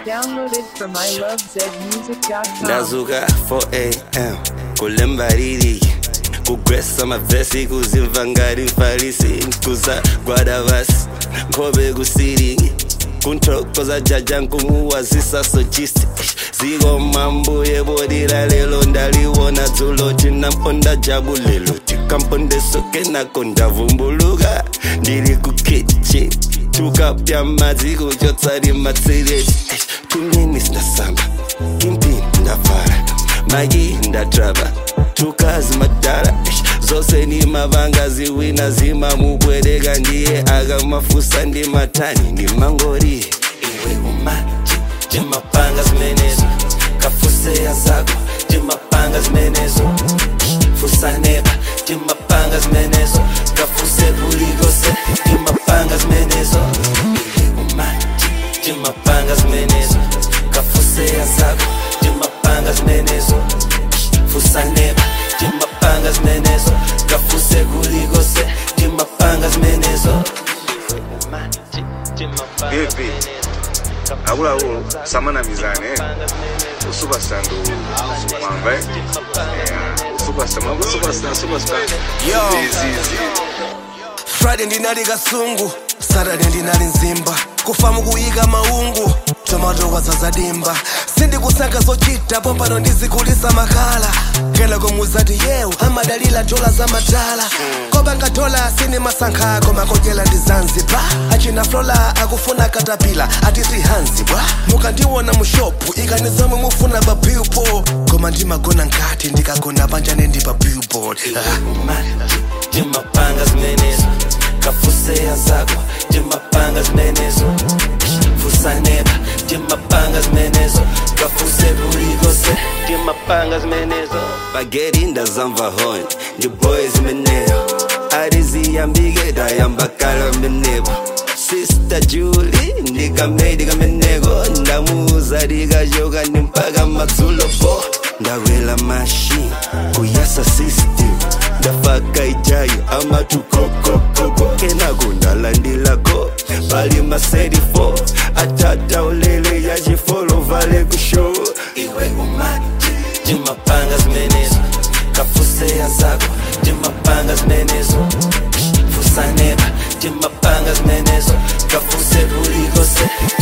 Downloaded from ilovezmusic.com. ndazuka 4am kulemba liriki kugwesa mavhesi kuzimva ngati mfarisi kuzagwada vasi nkhope kusiringi kunthokoza jaja nkumuwazisa sojisti ziko mambuye bodira lelo ndaliwona dzulo tinamponda jabu lelo tikampondesoke nako ndavumbuluka ndiri kukichi tukapya madzi kuchotsari matsireti tumini sinasamba kimpini ndavhara magi ndatrava tukazi madhara zose ni mavanga ziwina zimamubwereka ndiye akamafusa ndi matani ndi mangori iwe umaji timapanga zimenezo kafuseya zako timapanga zimenezo fusaneba timapanga zimenezo kafuse kulikose timapanga zimenezo iwe umaji timapanga zimenezo kafuseya zako timapanga zimenezo fusaneba timapanga zimenezo kafuse kulikose timapanga zimenezo Vipi? Abulabo samana mizane usupastar ndo mwamba eh? Yeah, superstar mwamba superstar superstar Yo. Zizi. friday ndinali kasungu saturday ndinali nzimba kufamu kuyika maungu tomato kwazaza dimba sindikusankha zochita pompano ndizikulisa makhala kena komuzati yewu amadalila dola za matala kobanga dola sini masankha ako makodyela ndi zanzibar achina flola akufuna katapila ati sihanzi bwa mukandiwona mushopu ikani zomwe mufuna pa billboard koma ndimagona nkati ndikagona panjane ndi pa billboard ah. timapanga zimenezo kafuseya zako timapanga zimenezo fusaneba timapanga zimenezo kafuse kulikose timapanga zimenezo bageri ndazamva hon ndi boy zimeneyo ariziyambike dayambakala menebo sista juli ndikamedi kameneko ndamuuza likachoka ndi mpaka madzulopo ndawela mashini kuyasa system ndafaka ijayo amatukokokoko kenako ndalandilako pali maserifo atata ulele yachifolo vale kushow iwe umati timapanga zimenezo kafuseya zako timapanga zimenezo fusaneba timapanga zimenezo kafuse kulikose